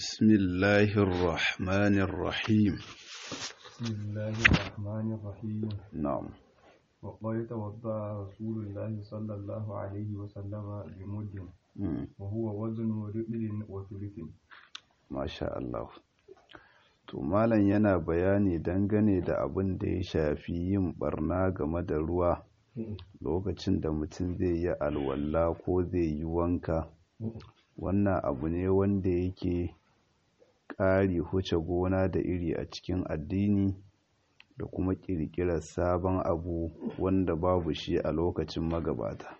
بسم الله الرحمن الرحيم بسم الله الرحمن الرحيم نعم وقد توضأ رسول الله صلى الله عليه وسلم بمد مم. وهو وزن رجل وثلث Masha Allah. To malam yana bayani dangane da abin da ya shafi yin barna game da ruwa lokacin da mutum zai yi alwala ko zai yi wanka. Wannan abu ne wanda yake ƙari huce gona da iri a cikin addini da kuma ƙirƙirar sabon abu wanda babu shi a lokacin magabata.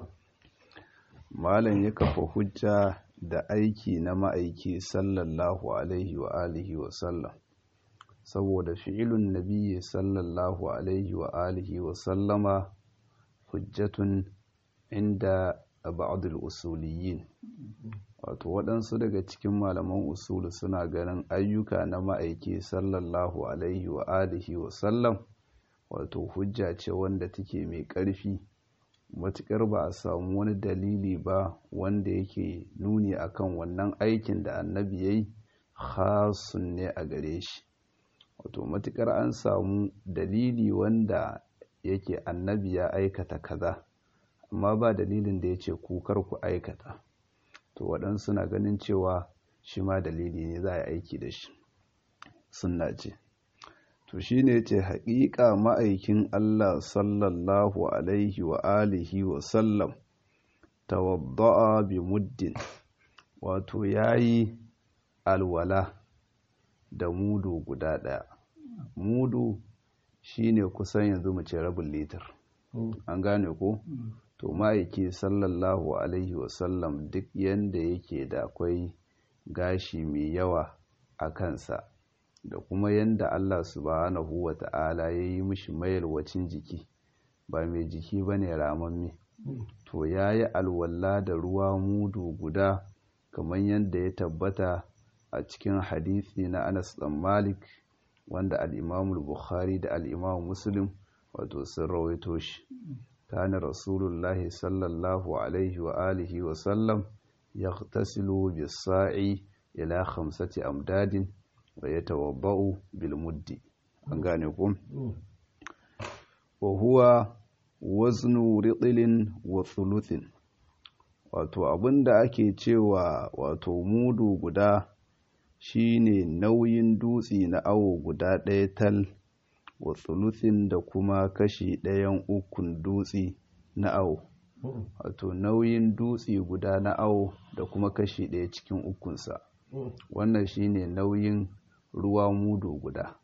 Malam ya kafa hujja da aiki na ma'aiki sallallahu alaihi wa alihi wa sallam saboda fi'ilun nabiyyi sallallahu alaihi wa alihi wa sallama hujjatun inda ba'dul usuliyin wato waɗansu daga cikin malaman usulu suna ganin ayyuka na ma'aiki sallallahu alaihi wa alihi wa sallam wato hujja ce wanda take mai ƙarfi matuƙar ba a samu wani dalili ba wanda yake nuni akan wannan aikin da annabi ya yi khasun ne a gare shi wato matuƙar an samu dalili wanda yake annabi ya aikata kaza amma ba dalilin da ya ce kukar ku aikata to waɗansu na ganin cewa shi ma dalili ne za a yi aiki da shi sunna ce to shi ne ce haƙiƙa ma'aikin Allah sallallahu alaihi wa alihi wa sallam tawadda'a bi muddin wato yayi alwala da mudu guda ɗaya mudu shine kusan yanzu mu ce rabin litar an gane ko to ma'aiki sallallahu alaihi wa sallam duk yanda yake da akwai gashi mai yawa a kansa da kuma yanda Allah subhanahu wa ta'ala ya yi mishi mayarwacin jiki ba mai jiki ba ne ramamme to ya yi alwala da ruwa mudu guda kamar yadda ya tabbata a cikin hadisi na anas dan malik wanda al'imamul bukhari da al'imamu muslim wato sun rawaito shi kana rasulullahi sallallahu alaihi wa alihi wa sallam ya tasilu bisa'i ila khamsati amdadin wa ya tawabba'u bil muddi an gane ku wa huwa waznu riɗilin wa thuluthin wato abinda ake cewa wato mudu guda shine nauyin dutse na awo guda ɗaya tal wa thuluthin da kuma kashi ɗayan ukun dutse na awo wato nauyin dutse guda na awo da kuma kashi ɗaya cikin ukunsa wannan shine nauyin ruwa mudu guda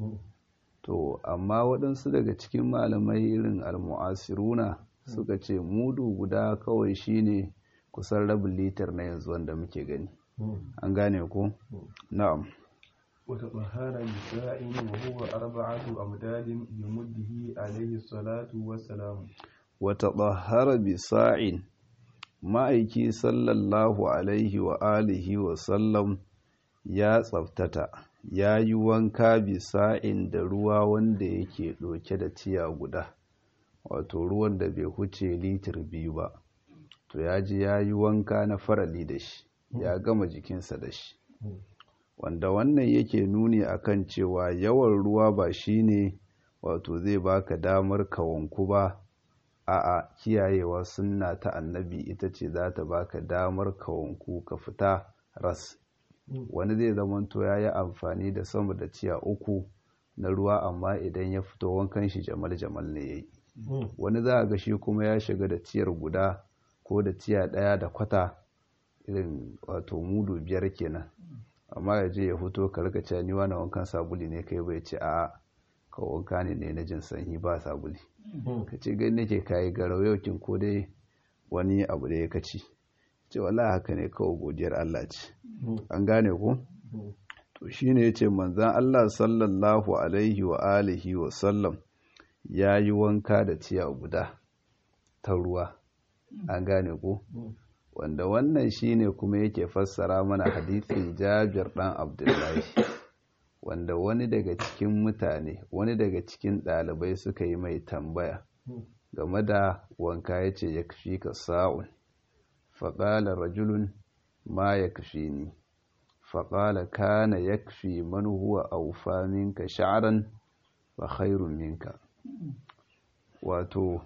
to amma waɗansu daga cikin malamai irin almu'asiruna suka ce mudu guda kawai shine kusan rabin litar na yanzu wanda muke gani an gane ko na'am وتطهر بساع وهو أربعة أمداد بمده عليه الصلاة والسلام وتطهر بساع ma'aiki sallallahu alaihi wa alihi wa sallam ya tsaftata ya yi wanka bisa'in da ruwa wanda yake ɗauke da tiya guda wato ruwan da bai huce litir biyu ba to ya ji ya yi wanka na farali da shi ya gama jikinsa da shi wanda wannan yake nuni akan cewa yawan ruwa ba shine wato zai baka damar ka wanku ba a'a kiyayewa sunna ta annabi ita ce za ta baka damar ka wanku ka fita ras wani zai zamanto ya yi amfani da sama da ciya uku na ruwa amma idan ya fito wankan shi jamal-jamal ne ya yi wani za a ga shi kuma ya shiga da ciyar guda ko da ciya ɗaya da kwata irin wato mudu biyar kenan amma ya je ya fito ka rika cewa ni wani wankan sabuli ne kai bai ce a ka wanka ne ne na jin sanyi ba sabuli ka ce gani nake kayi garau yau kin ko dai wani abu da ya kaci ce wallahi haka ne kawai godiyar Allah ce an gane ku to shine yace manzon Allah sallallahu alaihi wa alihi wa sallam yayi wanka da ciya guda ta ruwa an gane ku wanda wannan shine kuma yake fassara mana hadisin Jabir dan Abdullahi wanda wani daga cikin mutane wani daga cikin ɗalibai suka yi mai tambaya game da wanka ya ce ya kafi ka sa'un faƙala rajulun ma ya kafi ni faƙala kana yakfi man huwa aufa minka sha'ran wa khairun minka wato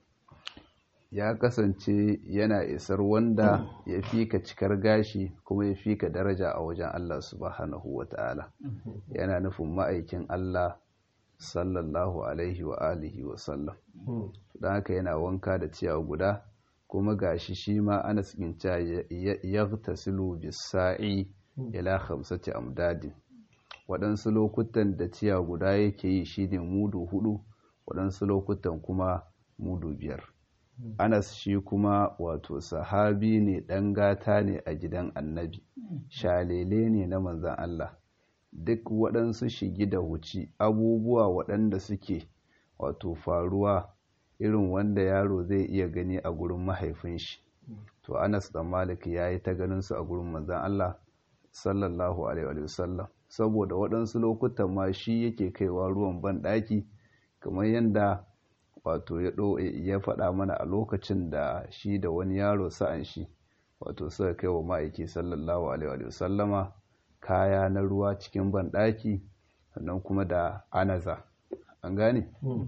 ya kasance yana isar wanda ya fi ka cikar gashi kuma ya fi ka daraja a wajen Allah subhanahu wa ta'ala yana nufin ma'aikin Allah sallallahu alaihi wa alihi wa sallam don haka yana wanka da ciyawa guda kuma gashi shi ma anas ginca ya tasilu bisa'i ila khamsati amdadin waɗansu lokutan da ciya guda yake yi shine mudu hudu waɗansu lokutan kuma mudu biyar anas shi kuma wato sahabi ne ɗan gata ne a gidan annabi shalele ne na manzan Allah duk waɗansu shigi da huci abubuwa waɗanda suke wato faruwa irin wanda yaro zai iya gani a gurin mahaifin shi to anas da malik ya yi ta ganinsu a gurin manzan Allah sallallahu alaihi wasallam saboda waɗansu lokutan ma shi yake kaiwa ruwan banɗaki kamar yadda wato ya faɗa mana a lokacin da shi da wani yaro sa'an shi wato suka kai wa ma'aiki sallallahu alaihi wasallama kaya na ruwa cikin banɗaki sannan kuma da anaza an gane?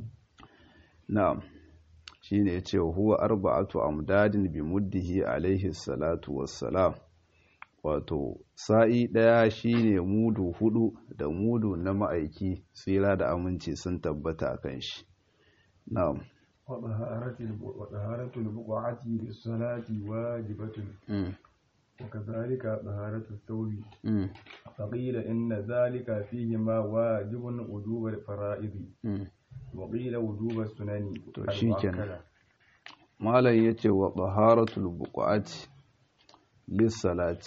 na'am shi ne ya ce huwa arba'atu amdadin bi muddihi alaihi salatu wassalam wato sa'i ɗaya shine mudu hudu da mudu na ma'aiki tsira da aminci sun tabbata a kan shi na'am وطهارة البقعة للصلاة واجبة وكذلك طهارة الثوب فقيل إن ذلك فيهما واجب وجوب الفرائض وقيل وجوب السنن المؤكدة malam yace wa taharatul buqati lis salati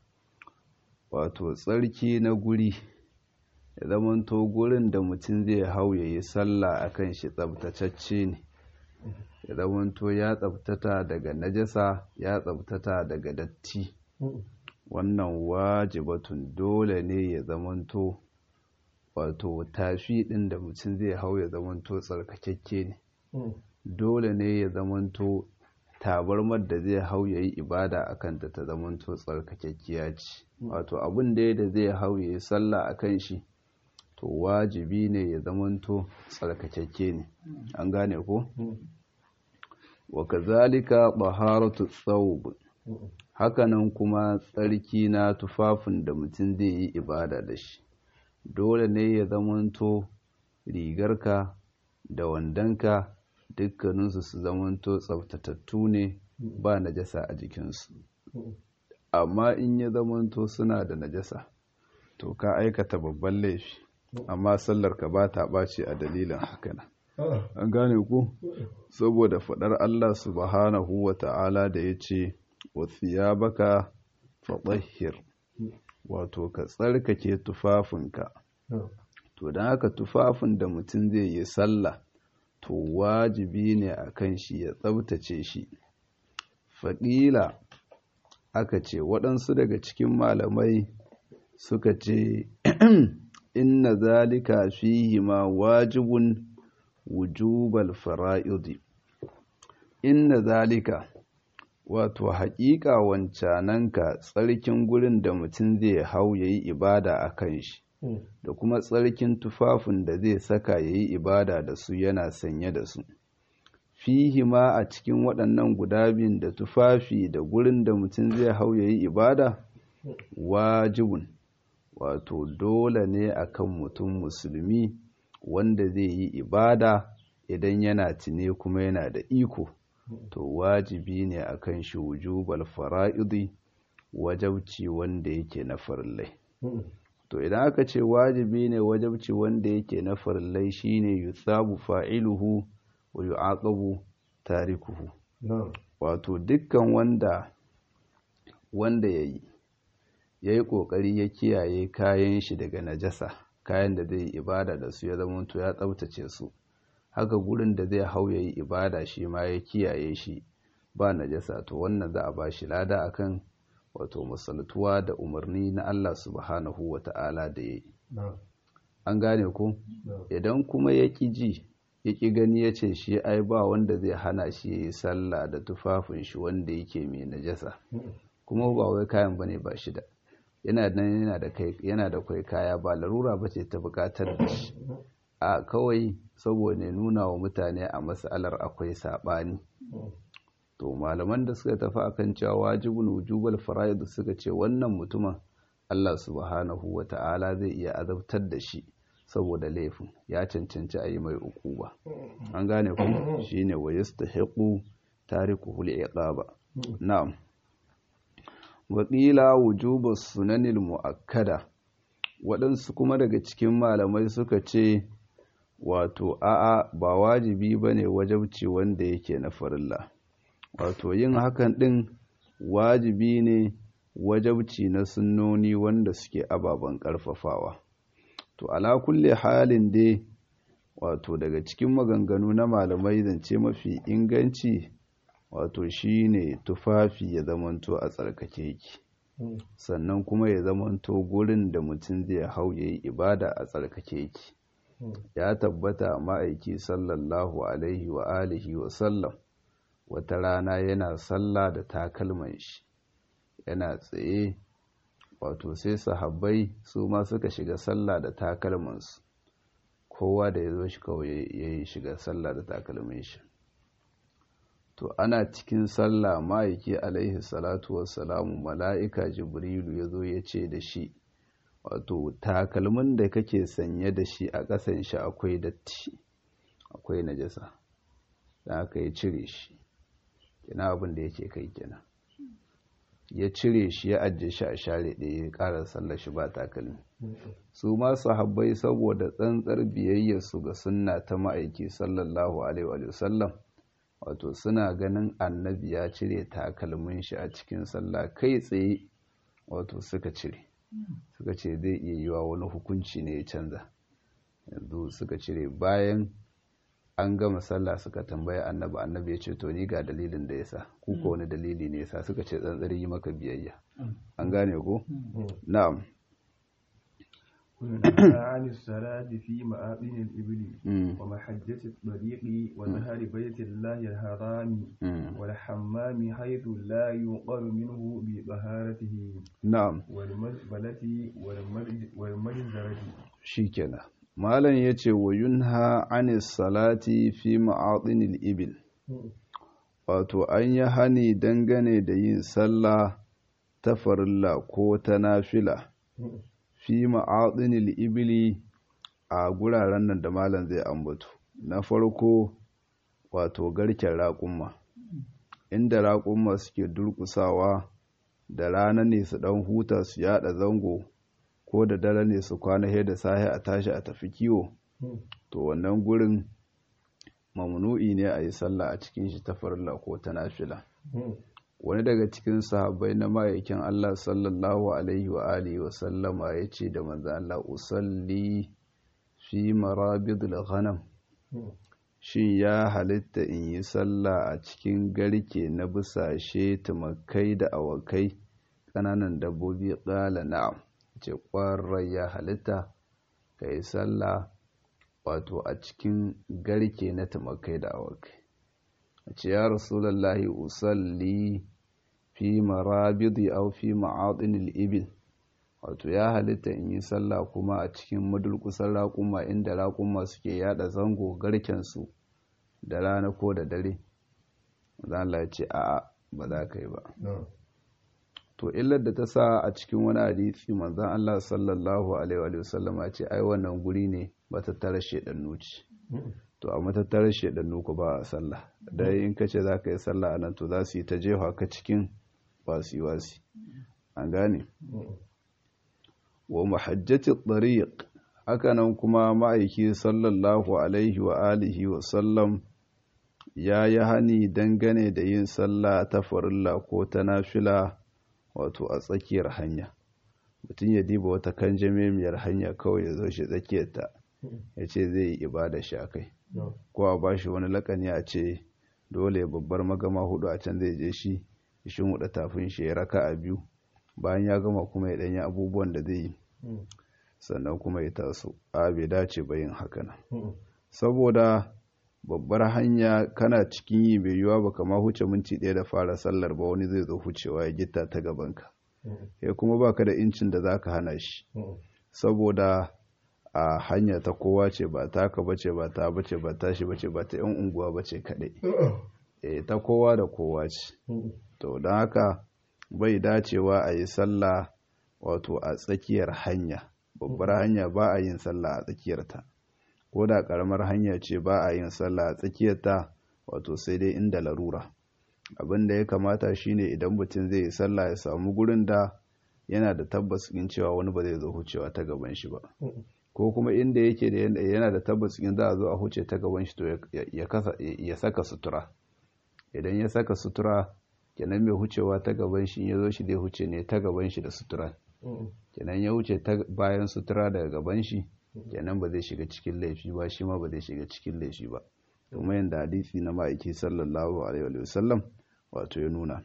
wato tsarki na guri ya zamanto gurin da mutum zai hau ya yi sallah a kan shi tsabtacacce ne ya zamanto ya tsabtata daga najasa ya tsabtata daga datti wannan wajibatun dole ne ya zamanto wato tafi ɗin da mutum zai hau ya zamanto tsarkakakke ne dole ne ya zamanto tabarmar da zai hau ya yi ibada a kanta ta zamanto tsarkakekkiya ce wato abin da da zai hau ya yi sallah a kan shi to wajibi ne ya zamanto tsarkakekke ne an gane ko wa kazalika baharatu thawb hakanan kuma tsarki na tufafin da mutum zai yi ibada da shi dole ne ya zamanto rigarka da wandonka dukkaninsu su zamanto tsaftatattu ne ba najasa a jikinsu amma in ya zamanto suna da najasa to ka aikata babban laifi amma sallar ka ba ta ɓaci a dalilin hakanan an gane ku saboda faɗar Allah subhanahu wa ta'ala da ya ce wa thiyabaka fatahhir wato ka tsarkake tufafinka to don haka tufafin da mutum zai yi sallah to wajibi ne a kan shi ya tsabtace shi faƙila aka ce waɗansu daga cikin malamai suka ce inna zalika fihi ma wajibun wujubal fara'idi inna zalika wato haƙiƙa wancananka tsarkin gurin da mutum zai hau ya yi ibada a kan shi da kuma tsarkin tufafin da zai saka ya yi ibada da su yana sanye da su fihi ma a cikin waɗannan guda biyun da tufafi da gurin da mutum zai hau ya yi ibada wajibun wato dole ne akan mutum musulmi wanda zai yi ibada idan yana tune kuma yana da iko to wajibi ne akan shi wujubal fara'idi wajabci wanda yake na farillai to idan aka ce wajibi ne wajabci wanda yake na farillai shine yusabu fa'iluhu wa yu'aqabu tarikuhu wato dukkan wanda wanda yayi yayi kokari ya kiyaye kayan shi daga najasa kayan da zai ibada da su ya zama to ya tsaftace su haka gurin da zai hau yayi ibada shi ma ya kiyaye shi ba najasa to wannan za a ba shi lada akan wato masaltuwa da umarni na Allah subhanahu wa ta'ala da ya yi. An gane ku? Idan kuma ya ƙi ji, ya ƙi gani ya ce shi ai ba wanda zai hana shi ya yi sallah da tufafin shi wanda yake mai najasa. Kuma ba wai kayan bane ba shi da. yana nan yana da kai yana da kai kaya ba larura ba ce ta bukatar da shi a kawai saboda nuna wa mutane a matsalar akwai saɓani to malaman da suka tafi akan cewa wajibul wujubal fara'id suka ce wannan mutumin Allah subhanahu wa ta'ala zai iya azabtar da shi saboda laifin ya cancanci a yi mai ukuba an gane ku shine wa yastahiqu tarikuhu li'iqaba na'am wa qila wujubus sunanil muakkada waɗansu kuma daga cikin malamai suka ce wato a'a ba wajibi bane wajabci wanda yake na farilla wato yin hakan ɗin wajibi ne wajabci na sunnoni wanda suke ababen ƙarfafawa to ala kulle halin dai wato daga cikin maganganu na malamai zance mafi inganci wato shine tufafi ya zamanto a tsarkake yake sannan kuma ya zamanto gurin da mutum zai hau ya yi ibada a tsarkake yake ya tabbata ma'aiki sallallahu alaihi wa alihi wa sallam wata rana yana sallah da takalman shi yana tsaye wato sai sahabbai su ma suka shiga sallah da takalmansu kowa da ya zo shi kawai ya yi shiga sallah da takalmin shi to ana cikin sallah ma'aiki alaihi salatu wassalamu mala'ika jibrilu ya zo ya ce da shi wato takalmin da kake sanye da shi a ƙasan shi akwai datti akwai najasa da aka yi cire shi kina abin da yake kai kenan ya cire shi ya ajiye shi a share ɗaya ya ƙara sallar shi ba takalmi su ma sahabbai saboda tsantsar biyayyarsu ga sunna ta ma'aiki sallallahu alaihi wa sallam wato suna ganin annabi ya cire takalmin shi a cikin sallah kai tsaye wato suka cire suka ce zai iya yiwa wani hukunci ne ya canza yanzu suka cire bayan an gama sallah suka tambaya annabi annabi ya ce to ni ga dalilin da yasa ku ko wani dalili ne yasa suka ce tsantsari yi maka biyayya an gane ko na'am عن الصلاة في مآذن الإبل ومحجة الطريق ونهر بيت الله الحرام والحمام حيث لا يقر منه بطهارته نعم والمزبلة والمجزرة شيكنا malam ya ce wa yunha anis salati fi ma'adinil ibil wato an yi hani dangane da yin sallah ta farilla ko ta nafila fi ma'adinil ibili a guraren nan da malam zai ambato na farko wato garken raƙumma inda raƙumma suke durƙusawa da rana ne su ɗan huta su yada zango ko da dare ne su kwana he da sahi a tashi a tafi kiwo to wannan gurin mamnu'i ne a yi sallah a cikin shi ta farilla ko ta nafila wani daga cikin sahabbai na ma'aikin Allah sallallahu alaihi wa alihi wa sallama ya ce da manzo Allah usalli fi marabidul ghanam shin ya halitta in yi sallah a cikin garke na busashe tumakai da awakai ƙananan dabbobi ƙala na'am ce ƙwarar ya halitta ka yi sallah wato a cikin garke na tumakai da awakai a ce ya rasulallahi usalli fi marabidi au fi ma'adinil ibil wato ya halitta in yi sallah kuma a cikin madulkusan raƙuma inda raƙuma suke yada zango garkensu da rana ko da dare za ya ce a'a ba za ka yi ba to illar da ta sa a cikin wani hadisi manzon Allah sallallahu alaihi wa sallam ya ce ai wannan guri ne matattarar shedannu ce to a matattarar shedannu ku ba a sallah dai in kace za ka yi sallah a nan to za su yi ta jefa ka cikin wasi wasi an gane wa mahajjati tariq haka nan kuma ma'aiki sallallahu alaihi wa alihi wa sallam ya yi hani dangane da yin sallah ta farilla ko ta nafila wato a tsakiyar hanya mutum ya diba wata kanjamemiyar hanya kawai ya zo shi tsakiyarta ya ce zai yi ibada shi a kai ko a ba shi wani lakani a ce dole babbar magama hudu a can zai je shi shin huda tafin shi ya raka a biyu bayan ya gama kuma ya danyi abubuwan da zai yi sannan kuma ya taso a bai dace ba yin haka nan saboda babbar hanya kana cikin yi bai yiwa ba kama huce minti ɗaya da fara sallar ba wani zai zo hucewa ya gitta ta gabanka ya kuma baka da incin da zaka hana shi saboda a hanya ta kowa ce ba taka bace ba ta bace ba tashi bace ba ta yan unguwa bace kadai eh ta kowa da kowa ce to don haka bai dacewa a yi sallah wato a tsakiyar hanya babbar hanya ba a yin sallah a tsakiyarta ko da karamar hanya ce ba a yin sallah a tsakiyarta wato sai dai inda larura abin da ya kamata shine idan mutum zai yi sallah ya samu gurin da yana da tabbas in cewa wani ba zai zo hucewa ta gaban shi ba ko kuma inda yake da yana da tabbas in za a zo a huce ta gaban shi to ya saka sutura idan ya saka sutura kenan mai hucewa ta gaban shi ya zo shi zai huce ne ta gaban shi da sutura kenan ya huce ta bayan sutura daga gaban shi kenan ba zai shiga cikin laifi ba shi ma ba zai shiga cikin laifi ba kuma yadda hadisi na ma'aiki sallallahu alaihi wa sallam wato ya nuna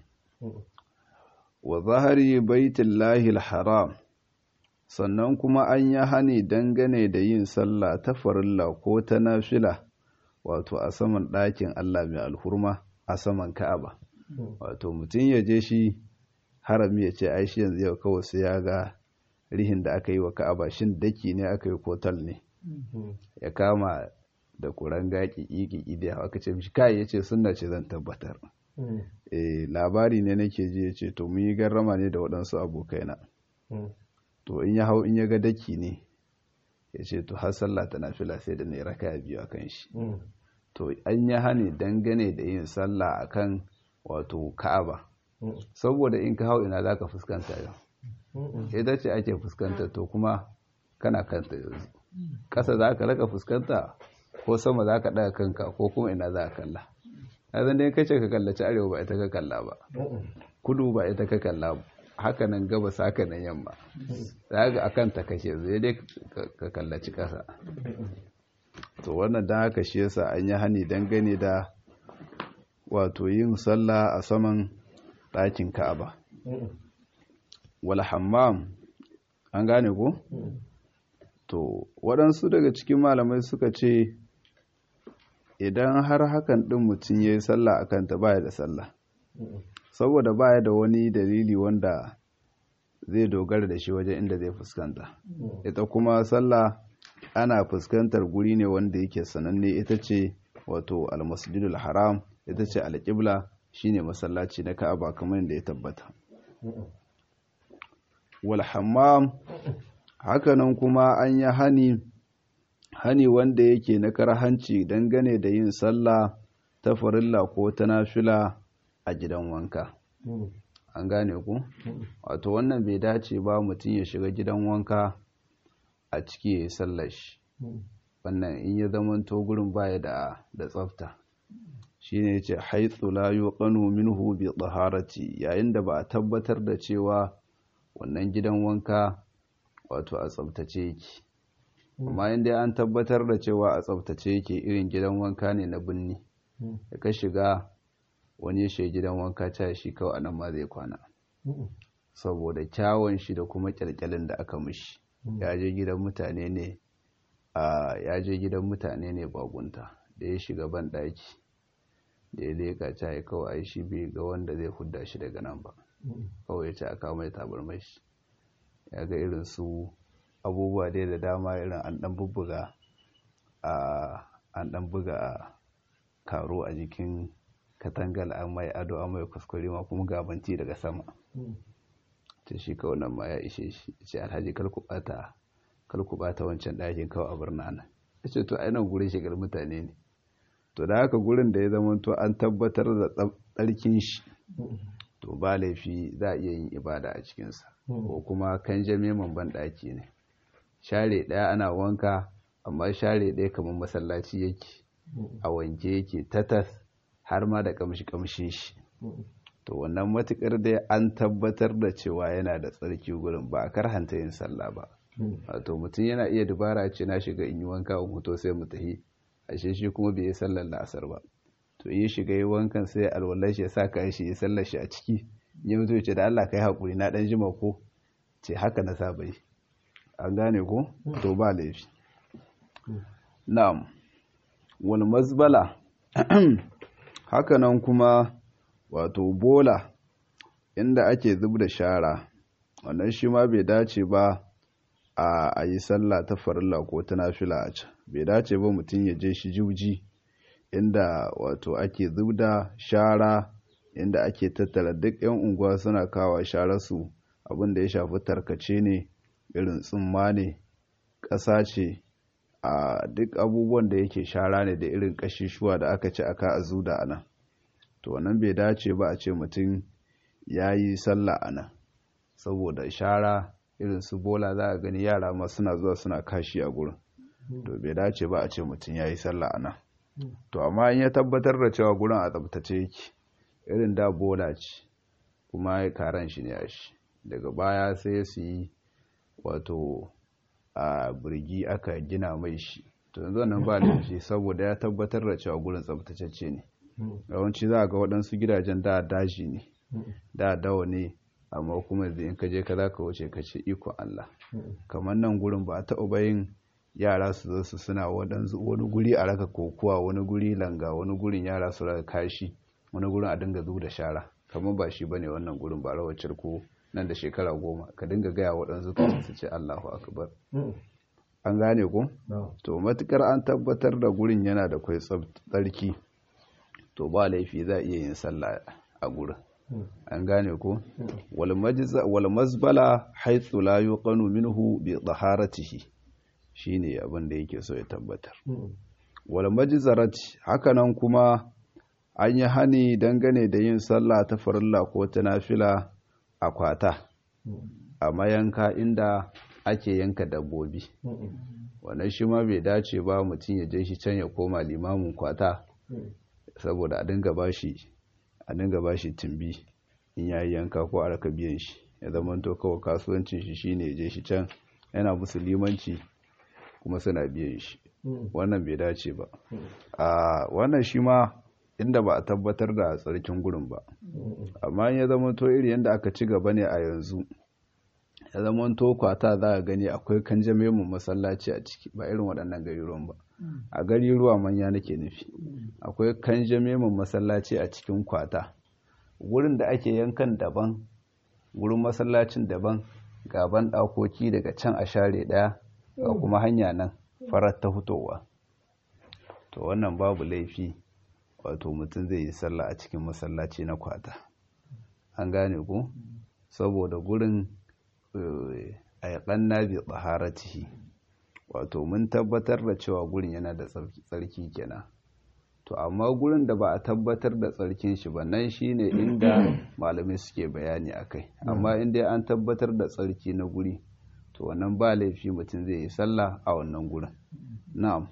wa zahari baitullahi haram sannan kuma an yi hani dangane da yin sallah ta farilla ko ta nafila wato a saman ɗakin Allah mai alhurma a saman Ka'aba wato mutum ya je shi harami ya ce ai shi yanzu yau kawai sai ya ga rihin da aka yi wa Ka'aba shin daki ne aka yi kotal ne ya kama da kuran gaki ƙiƙi da aka ce mishi kai yace sunna ce zan tabbatar eh labari ne nake ji yace to mun yi garrama ne da waɗansu abokaina to in ya hau in ya ga daki ne yace to har sallah ta nafila sai da ne raka biyu akan shi to an yi hani dangane da yin sallah akan wato Ka'aba saboda in ka hau ina zaka fuskanta yau ita ce ake fuskanta to kuma kana kanta yanzu ƙasa za ka raka fuskanta ko sama za ka ɗaga kanka ko kuma ina za ka kalla azan dai kace ka kallaci arewa ba ita ka kalla ba kudu ba ita ka kalla ba haka nan gabas haka nan yamma za ga akan ta kashe zai dai ka kallaci ƙasa to wannan dan haka shi yasa an yi hani dangane da wato yin sallah a saman ɗakin ka'aba wal hammam an gane ko to waɗansu daga cikin malamai suka ce idan har hakan ɗin mutum ya yi sallah a kanta baya da sallah saboda baya da wani dalili wanda zai dogara da shi wajen inda zai fuskanta ita kuma sallah ana fuskantar guri ne wanda yake sananne ita ce wato almasjidul haram ita ce alƙibla shine masallaci na ka'aba kamar yadda ya tabbata wal hammam hakanan kuma an yi hani hani wanda yake na karhanci dangane da yin sallah ta farilla ko ta nafila a gidan wanka an gane ku wato wannan bai dace ba mutum ya shiga gidan wanka a ciki ya yi sallar shi wannan in ya zamanto gurin baya da da tsafta shine yace haythu la yuqanu minhu bi taharati yayin da ba a tabbatar da cewa wannan gidan wanka wato a tsabtace yake amma inda an tabbatar da cewa a tsabtace yake irin gidan wanka ne na binni da ka shiga wani shi gidan wanka ta shi kawai anan ma zai kwana saboda kyawun shi da kuma kyalkyalin da aka mishi ya je gidan mutane ne a ya je gidan mutane ne bagunta da ya shiga ban daki da ya leka ta yi kawai shi bai ga wanda zai hudda shi daga nan ba kawai ya ce a kawo mai tabarmai shi ya ga irin su abubuwa dai da dama irin an dan bubbuga a an dan buga karo a jikin katangal an mai ado an mai kuskure ma kuma gabanti daga sama ta shi kawai nan ma ya ishe shi ce alhaji kalku bata kalku bata wancan ɗakin kawai a birna nan ya ce to ainihin gurin shigar mutane ne to da haka gurin da ya zama to an tabbatar da tsarkin shi to ba laifi za a iya yin ibada a cikinsa ko kuma kan jame ban ɗaki ne share ɗaya ana wanka amma share ɗaya kamar masallaci yake a wanke yake tatas har ma da kamshi kamshin shi to wannan matukar dai an tabbatar da cewa yana da tsarki gurin ba a karhanta yin sallah ba wato mutum yana iya dubara ce na shiga in yi wanka in hoto sai mu tafi ashe shi kuma bai yi sallar la'asar ba to yi shiga yi wankan sai alwallar shi ya sa ka shi ya sallar shi a ciki ya mutu ce da Allah kai haƙuri na ɗan jima ko ce haka na saba yi an gane ko to ba laifi na'am wal mazbala haka nan kuma wato bola inda ake zub da shara wannan shi ma bai dace ba a yi sallah ta farilla ko ta nafila a can bai dace ba mutum ya je shi juji inda wato ake zubda shara inda ake tattara duk 'yan unguwa suna kawo shararsu abin da ya shafi tarkace ne irin tsumma ne ƙasa ce a duk abubuwan da yake shara ne da irin ƙashishuwa da aka ci aka a zuda a nan to wannan bai dace ba a ce mutum ya yi sallah a nan saboda shara irin su bola za a gani yara ma suna zuwa suna kashi a gurin to bai dace ba a ce mutum ya yi sallah a nan to amma in ya tabbatar da cewa gurin a tsabtace yake irin da bola ce kuma ya karan shi ne a shi daga baya sai su yi wato a birgi aka gina mai shi to yanzu nan ba laifi saboda ya tabbatar da cewa gurin tsabtacecce ne yawanci za a ga waɗansu gidajen da daji ne da dawa ne amma kuma yanzu in ka je ka za ka wuce ka ce iko Allah kamar nan gurin ba a taɓa bayin yara su zo su suna wani guri a raka kokuwa wani guri langa wani gurin yara su raka kashi wani gurin a dinga zuba da shara kamar ba shi bane wannan gurin ba rawar cirko nan da shekara goma ka dinga gaya waɗansu ka su ce Allahu akbar an gane ku to matukar an tabbatar da gurin yana da kwai tsarki to ba laifi za a iya yin sallah a gurin an gane ku wal mazbala haythu la yuqanu minhu bi taharatihi shine abin da yake so ya tabbatar wal majzarati hakanan kuma an yi hani dangane da yin sallah ta farilla ko ta nafila a kwata a mayanka inda ake yanka dabbobi wannan shi ma bai dace ba mutum ya je shi can ya koma limamin kwata saboda a dinga bashi a dinga bashi tumbi in yayi yanka ko a raka biyan shi ya zama to kawai kasuwancin shi shine ya je shi can yana musu limanci kuma suna biyan shi wannan bai dace ba a wannan shi ma inda ba a tabbatar da tsarkin gurin ba amma ya zama to iri yadda aka ci gaba ne a yanzu ya zama to kwata za a gani akwai kanjame mu masallaci a ciki ba irin waɗannan gariruwan ba a gariruwa manya nake nufi akwai kanjame mu masallaci a cikin kwata wurin da ake yankan daban wurin masallacin daban gaban ɗakoki daga can a share ɗaya ga kuma hanya nan farar ta fitowa to wannan babu laifi wato mutum zai yi sallah a cikin masallaci na kwata an gane ku saboda gurin a yaƙan nabi tsaharatihi wato mun tabbatar da cewa gurin yana da tsarki kenan to amma gurin da ba a tabbatar da tsarkin shi ba nan shine inda malamai suke bayani akai amma inda an tabbatar da tsarki na guri to wannan ba laifi mutum zai yi sallah a wannan gurin na'am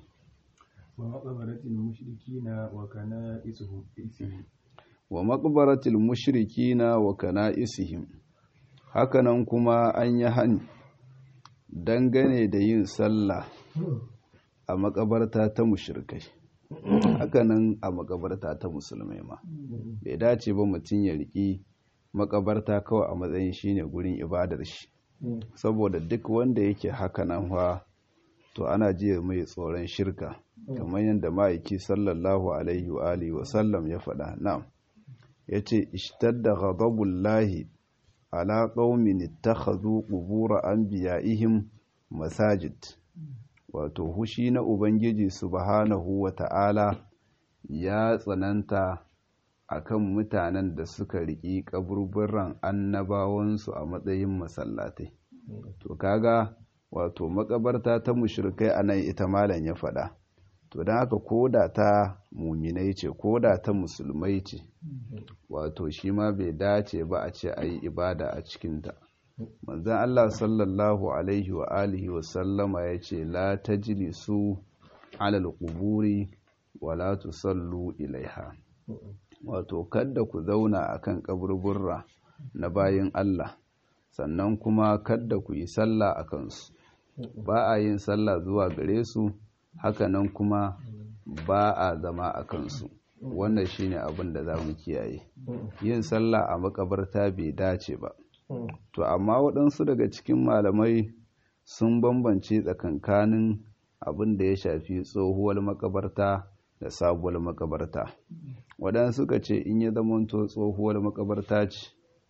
wa maqbaratil mushrikina wa kana'isihim hakanan kuma an yi hani dangane da yin sallah a makabarta ta mushrikai hakanan a makabarta ta musulmai ma bai dace ba mutum ya riki makabarta kawai a matsayin shine gurin ibadar shi saboda duk wanda yake hakanan fa to ana jiya mai tsoron shirka kamar yadda ma'aiki sallallahu alaihi wa alihi wa sallam ya faɗa na'am yace ishtadda ghadabullahi ala qaumin ittakhadhu qubur anbiya'ihim masajid wato hushi na ubangiji subhanahu wa ta'ala ya tsananta akan mutanen da suka riki kaburburan annabawansu a matsayin masallatai to kaga wato makabarta ta mushrikai anan ita malam ya faɗa to don haka koda ta muminai ce koda ta musulmai ce wato shi ma bai dace ba a ce a yi ibada a cikinta manzan Allah sallallahu alaihi wa alihi wa sallama ya ce la ta su alal kuburi wa la tusallu ilaiha wato kadda ku zauna akan kaburburra na bayin Allah sannan kuma kadda ku yi sallah a kansu ba a yin sallah zuwa gare su hakanan kuma ba a zama a kansu wannan shine abin da za mu kiyaye yin sallah a makabarta bai dace ba to amma waɗansu daga cikin malamai sun bambance tsakankanin abin da ya shafi tsohuwar makabarta da sabuwar makabarta waɗansu suka ce in ya zamanto tsohuwar makabarta ce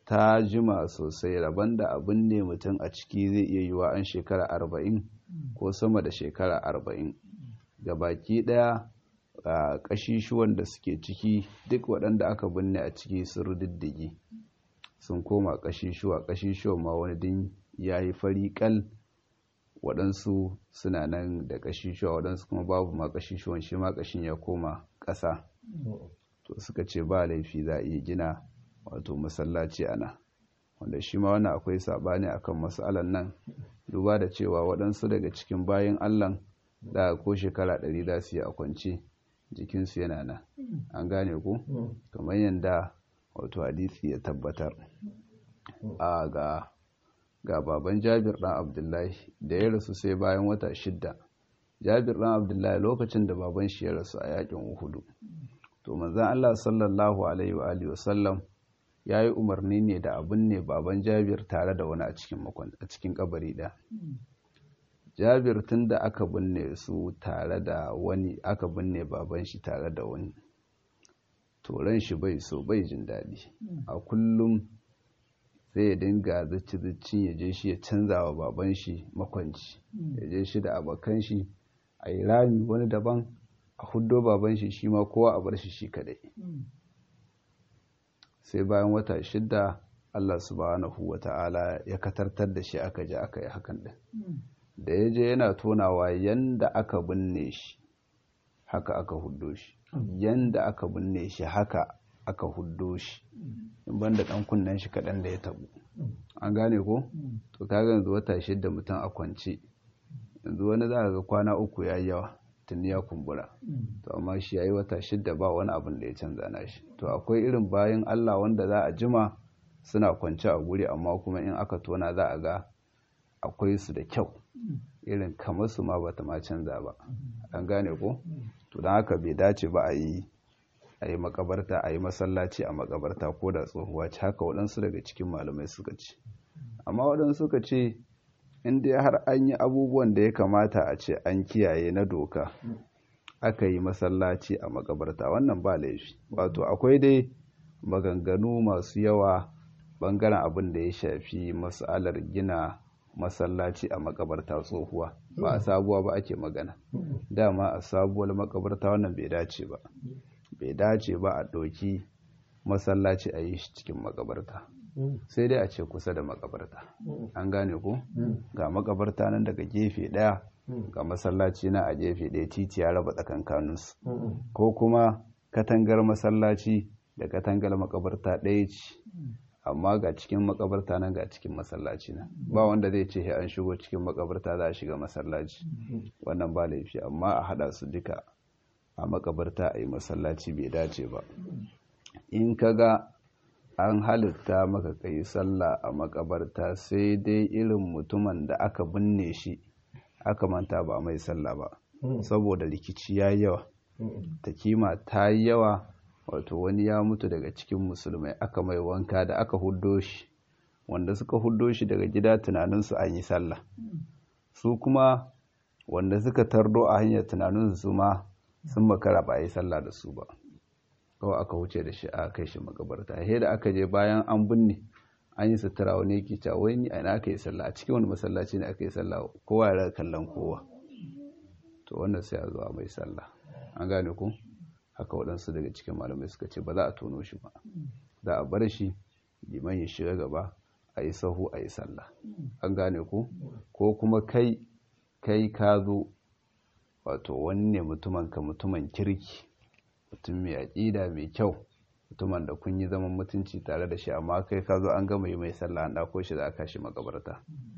ta jima sosai rabon da abin ne mutum a ciki zai iya yiwa an shekara arba'in ko sama da shekara arba'in ga baki ɗaya a ƙashishuwan da suke ciki duk waɗanda aka binne a ciki sun rududdige sun koma ƙashishuwa ƙashishuwan ma wani din ya yi fari ƙal waɗansu suna nan da ƙashishuwa waɗansu kuma babu ma ƙashishuwan shi ma ƙashin ya koma ƙasa to suka ce ba laifi za a iya gina wato masallaci ana wanda shi ma wannan akwai saɓani akan matsalan nan duba da cewa waɗansu daga cikin bayan allah da ko shekara ɗari za su yi a kwance jikinsu yana nan an gane ku kamar yadda wato hadisi ya tabbatar a ga ga baban jabir ɗan abdullahi da ya rasu sai bayan wata shidda jabir ɗan abdullahi lokacin da baban shi ya rasu a yakin uhudu to manzan allah sallallahu alaihi wa alihi wasallam ya yi umarni ne da abin ne baban jabir tare da wani a cikin kabari ɗaya jabir tun da aka binne su tare da wani aka binne baban shi tare da wani ran shi bai so bai jin daɗi a kullum sai ya dinga zici-zicin ya je shi ya canza wa baban shi makwanci ya je shi da abokan shi a yi rami wani daban a huddo baban shi shi ma kowa a bar shi shi kadai sai bayan wata shidda Allah subhanahu wa ta'ala ya katartar da shi aka ji aka yi hakan din da ya je yana tonawa yanda aka binne shi haka aka huddo shi yanda aka binne shi haka aka huddo shi in banda dan kunnen shi kaɗan da ya tabu an gane ko to kaga yanzu wata shidda mutum a kwance yanzu wani za ga kwana uku ya yawa tuni ya kumbura to amma shi yayi wata shidda ba wani abin da ya canza na shi to akwai irin bayan Allah wanda za a jima suna kwance a guri amma kuma in aka tona za a ga akwai su da kyau irin kamar su ma bata ma canza ba an gane ko to don haka bai dace ba a yi a yi makabarta a yi masallaci a makabarta ko da tsohuwa ce haka waɗansu daga cikin malamai suka ce amma waɗansu suka ce in dai har an yi abubuwan da ya kamata a ce an kiyaye na doka aka yi masallaci a makabarta wannan ba laifi wato akwai dai maganganu masu yawa bangaren abin da ya shafi masalar gina masallaci a makabarta tsohuwa ba a sabuwa ba ake magana dama a sabuwar makabarta wannan bai dace ba bai dace ba a ɗauki masallaci a yi shi cikin makabarta sai dai a ce kusa da makabarta an gane ku ga makabarta nan daga gefe ɗaya ga masallaci na a gefe ɗaya titi ya raba tsakankaninsu ko kuma katangar masallaci da katangar makabarta ɗaya ce amma ga cikin makabarta nan ga cikin masallaci na ba wanda zai ce an shigo cikin makabarta za a shiga masallaci wannan ba laifi amma a hada su duka a makabarta a yi masallaci bai dace ba in ka ga an halitta maka kai sallah a makabarta sai dai irin mutumin da aka binne shi aka manta ba mai sallah ba saboda rikici ya yawa ta kima ta yi yawa wato wani ya mutu daga cikin musulmai aka mai wanka da aka huddo shi wanda suka huddo shi daga gida tunaninsu an yi sallah su kuma wanda suka tardo a hanyar tunaninsu su ma sun makara ba a yi sallah da su ba kawai aka wuce da shi a kai shi makabarta he da aka je bayan an binne an yi sutura wani yake cewa wai ni ina aka yi sallah a cikin wani masallaci ne aka yi sallah kowa ya kallon kowa to wannan sai a zuwa mai sallah an gane ku haka waɗansu daga cikin malamai suka ce ba za a tono shi ba za a bar shi liman ya shiga gaba a yi sahu a yi sallah an gane ku ko kuma kai kai ka zo wato wani ne mutumin ka mutumin kirki mutum mai aƙida mai kyau mutumin da kun yi zaman mutunci tare da shi amma kai ka zo an gama yi mai sallah an ɗako shi da aka shi makabarta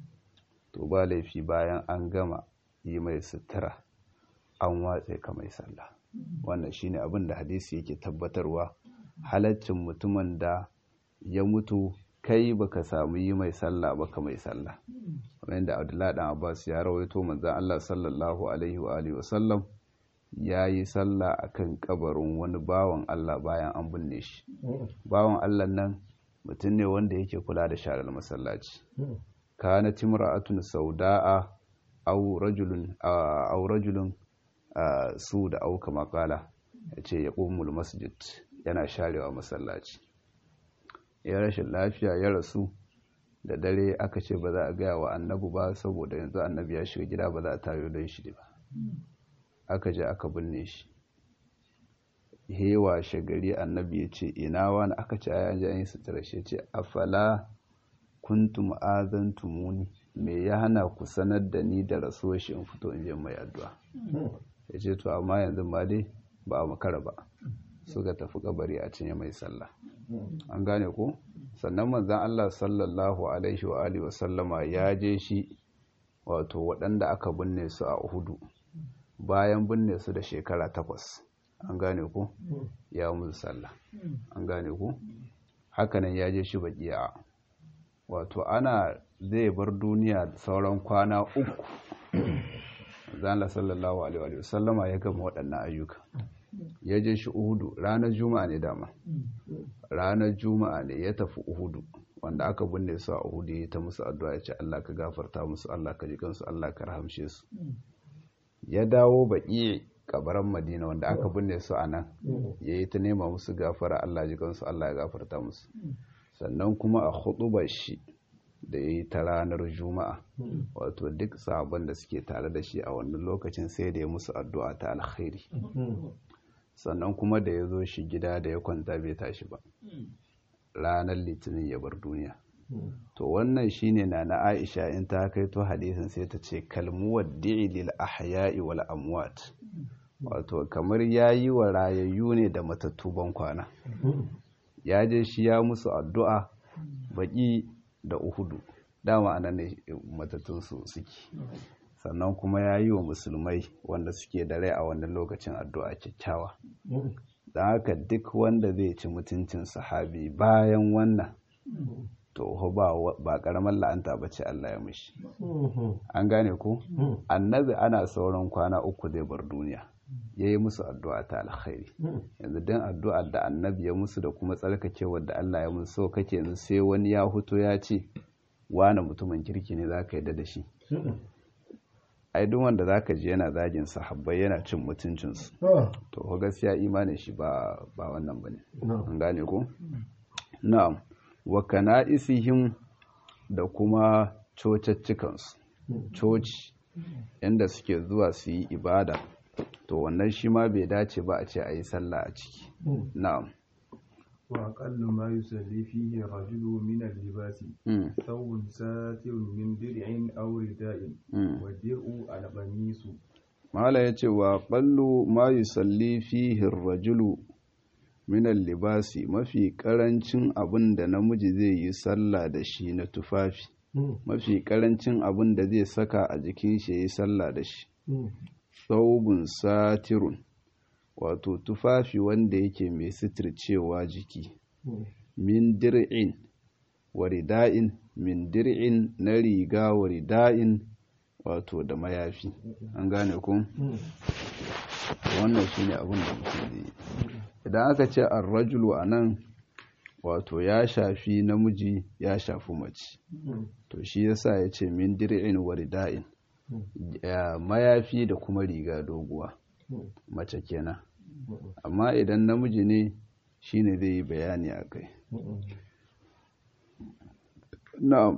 to ba laifi bayan an gama yi mai sutura an watse ka mai sallah wannan shine abin da hadisi yake tabbatarwa halaccin mutumin da ya mutu kai baka samu yi mai sallah baka mai sallah kamar yadda Abdullahi dan Abbas ya rawaito manzon Allah sallallahu alaihi wa alihi wasallam ya yi sallah akan kabarin wani bawan Allah bayan an binne shi bawan Allah nan mutum ne wanda yake kula da sharar masallaci kana timra'atun sauda'a aw rajulun aw rajulun su da auka makala ya ce ya ƙumul masjid yana sharewa masallaci ya rashin lafiya ya rasu da dare aka ce ba za a gaya wa annabi ba saboda yanzu annabi ya shiga gida ba za a tayo don shi ba aka je aka binne shi hewa shagari annabi ya ce ina wani aka ce ayan ji an yi sutura shi ce afala kuntum azantumuni me ya hana ku sanar da ni da rasuwar shi in fito in je mai addu'a ya ce to amma yanzu ma dai ba a makara ba suka tafi kabari a cinye mai sallah an gane ko sannan manzan Allah sallallahu alaihi wa alihi wasallama ya je shi wato waɗanda aka binne su a Uhudu bayan binne su da shekara takwas an gane ko ya musu sallah an gane ko hakanan ya je shi bakiya wato ana zai bar duniya da sauran kwana uku zala sallallahu alaihi wasallama ya gama waɗannan ayyuka ya je shi uhudu ranar juma'a ne dama ranar juma'a ne ya tafi uhudu wanda aka binne su a uhudu ya ta musu addu'a ya ce Allah ka gafarta musu Allah ka ji kansu Allah ka rahamshe su ya dawo baƙi kabaran madina wanda aka binne su a nan ya yi ta nema musu gafara Allah ji kansu Allah ya gafarta musu sannan kuma a huɗubar shi da ya yi ta ranar juma'a wato duk sabon da suke tare da shi a wannan lokacin sai da ya musu addu'a ta alkhairi sannan kuma da ya zo shi gida da ya kwanta bai tashi ba ranar litinin ya bar duniya to wannan shine na na aisha in ta kai to hadisin sai ta ce kalmuwar lil ahya'i wal amwat wato kamar yayi wa rayayyu ne da matattu ban kwana ya je shi ya musu addu'a baki da uhudu dama anan ne matattun su suke sannan kuma ya yi wa musulmai wanda suke da rai a wannan lokacin addu'a kyakkyawa don haka duk wanda zai ci mutuncin sahabi bayan wannan to ba karamar la'anta ba ce Allah ya mishi an gane ku annabi ana sauran kwana uku zai bar duniya ya yi musu addu'a ta alkhairi yanzu don addu'a da annabi ya musu da kuma tsarkakewar da Allah ya musu so kake yanzu sai wani ya huto ya ce wane mutumin kirki ne za ka yi da shi ai duk wanda za ka ji yana zagin sahabbai yana cin mutuncinsu to ko gaskiya imanin shi ba ba wannan bane an gane ko na'am wa kana'isihim da kuma cocaccikansu coci inda suke zuwa su yi ibada to wannan shi ma bai dace ba a ce a yi sallah a ciki na'am وأقل ما يصلي فيه الرجل من اللباس ثوب ساتر من درع أو رداء والدرع القميص mala ya ce wa ƙallu ma yi salli fihin rajulu minan libasi mafi ƙarancin abin da namiji zai yi sallah da shi na tufafi mafi ƙarancin abin da zai saka a jikin shi ya yi sallah da shi saubun satirun wato tufafi wanda yake mai sitircewa jiki min dir'in wa rida'in min dir'in na riga wa rida'in wato da mayafi an gane ku wannan shine abin da mutum zai idan aka ce ar-rajulu anan wato ya shafi namiji ya shafi mace to shi yasa ya ce min dir'in wa rida'in mayafi da kuma riga doguwa mace kenan amma idan namiji ne shine zai yi bayani a kai na'am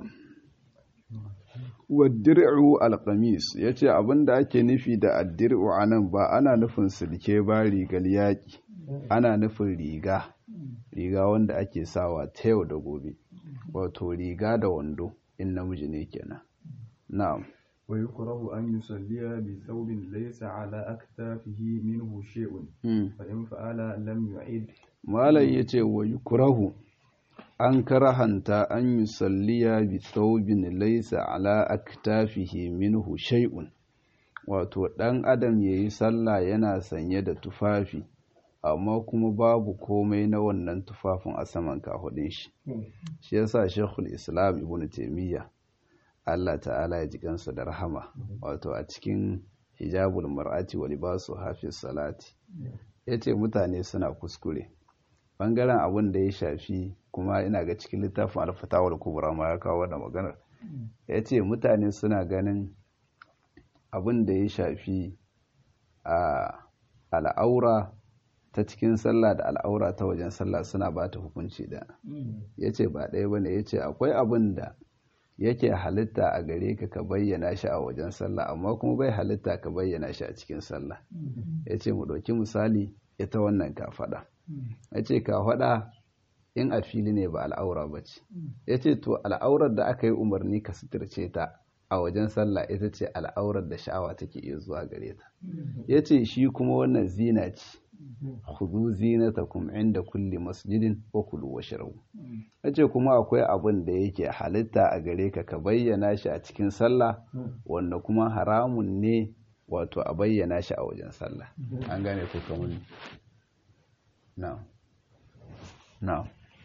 waddir'u alqamis yace abinda ake nufi da addir'u anan ba ana nufin silke ba rigar yaki ana nufin riga riga wanda ake sawa ta yau da gobe wato riga da wando in namiji ne kenan na'am ويكره أن يصلي بثوب ليس على أكتافه منه شيء فإن فعل لم يعد malam ya ce wa yukurahu an karahanta an yi salliya bi thawbin laisa ala aktafihi minhu shay'un wato ɗan adam ya yi sallah yana sanye da tufafi amma kuma babu komai na wannan tufafin a saman kahudin shi shi yasa shekul islam ibn taimiyya Allah ta'ala ya ji kansa da rahama wato a cikin hijabul mar'ati wa libasu hafiz salati yace mutane suna kuskure bangaren abin da ya shafi kuma ina ga cikin littafin alfatawar kubra ma ya kawo da maganar yace mutane suna ganin abin da ya shafi a al'aura ta cikin sallah da al'aura ta wajen sallah suna ba ta hukunci da ya ce ba ɗaya ba ne ya ce akwai abin da yake halitta a gare ka ka bayyana shi a wajen sallah amma kuma bai halitta ka bayyana shi a cikin sallah ya ce mu ɗauki misali ita wannan kafaɗa ya ce kafaɗa in a fili ne ba al'aura ba ce ya ce to al'aurar da aka yi umarni ka suturce ta a wajen sallah ita ce al'aurar da sha'awa take iya zuwa gare ta ya ce shi kuma wannan zina ce khudu zinatakum inda kulli masjidin wa kulu washrabu yace kuma akwai abin da yake halitta a gare ka ka bayyana shi a cikin sallah wanda kuma haramun ne wato a bayyana shi a wajen sallah an gane ko kamar na na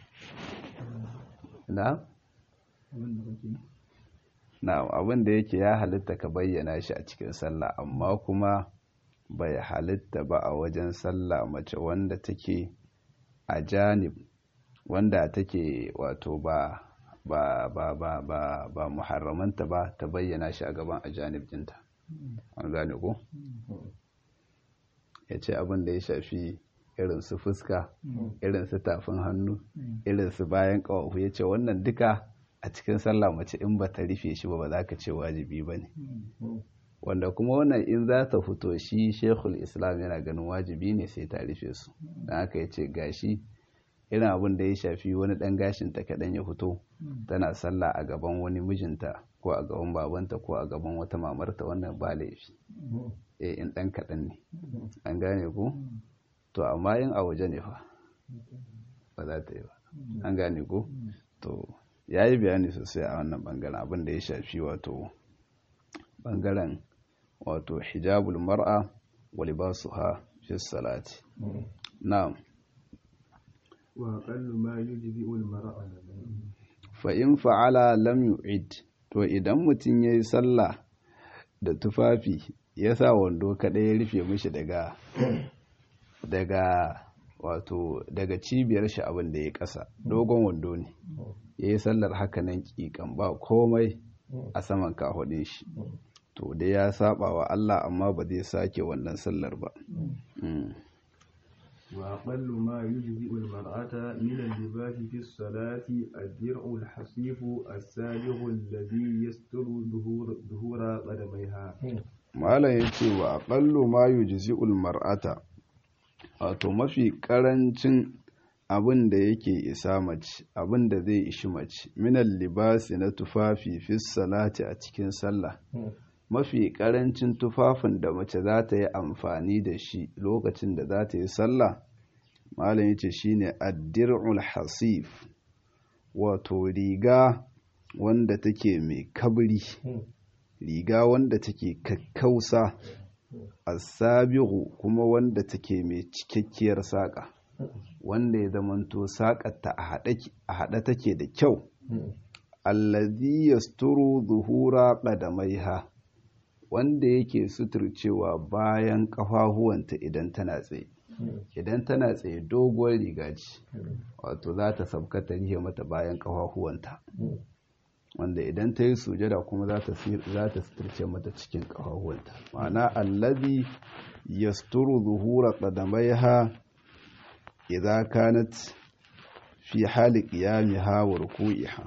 na na abin da yake ya halitta ka bayyana shi a cikin sallah amma kuma bai halitta ba a wajen sallah mace wanda take a janib wanda take wato ba ba ba ba ba ba muharramanta ba ta bayyana shi a gaban a janib dinta an gane ko ya ce abin da ya shafi irin su fuska irin su tafin hannu irin su bayan ƙawafu ya ce wannan duka a cikin sallah mace in ba ta rufe shi ba ba za ka ce wajibi ba ne wanda kuma wannan in za ta fito shi shekul islam yana ganin wajibi ne sai ta rufe su don haka ya ce gashi irin abin da ya shafi wani ɗan gashin ta kaɗan ya fito tana sallah a gaban wani mijinta ko a gaban babanta ko a gaban wata mamarta wannan ba laifi eh in ɗan kaɗan ne an gane ku to amma yin a waje ne fa ba za ta yi ba an gane ku to ya yi bayani sosai a wannan bangaren abin da ya shafi wato bangaren wato hijabul mar'a wa libasuha fi salati na'am wa aqallu ma yujzi'u al-mar'a fa in fa'ala lam yu'id to idan mutum yayi sallah da tufafi ya sa wando kadai ya rufe mishi daga daga wato daga cibiyar shi abin da ya kasa dogon wando ne yayi sallar haka nan kikan ba komai a saman kahudin shi to dai ya saba wa Allah amma ba zai sake wannan sallar ba وأقل ما يجزئ المرأة من اللباس في الصلاة الدرع الحصيف السابغ الذي يستر ظهور قدميها malam ya ce wa aƙallu ma yujzi'ul mar'ata wato mafi ƙarancin abin da yake isa mace abin da zai ishi mace minal libasi na tufafi fi salati a cikin sallah mafi ƙarancin tufafin da mace za ta yi amfani da shi lokacin da za ta yi sallah malam yace shine addir'ul hasif wato riga wanda take mai kabri riga wanda take kakkausa asabihu kuma wanda take mai cikakkiyar saƙa wanda ya zamanto saƙarta a haɗe take da kyau allazi yasturu zuhura qadamaiha wanda yake suturcewa bayan ƙafafuwanta idan tana tsaye idan tana tsaye doguwar riga ce wato za ta sabka ta rihe mata bayan ƙafafuwanta wanda idan ta yi sujada kuma za ta suturce mata cikin ƙafafuwanta ma'ana allazi yasturu zuhura qadamaiha idza kanat fi hali qiyamiha wa ruku'iha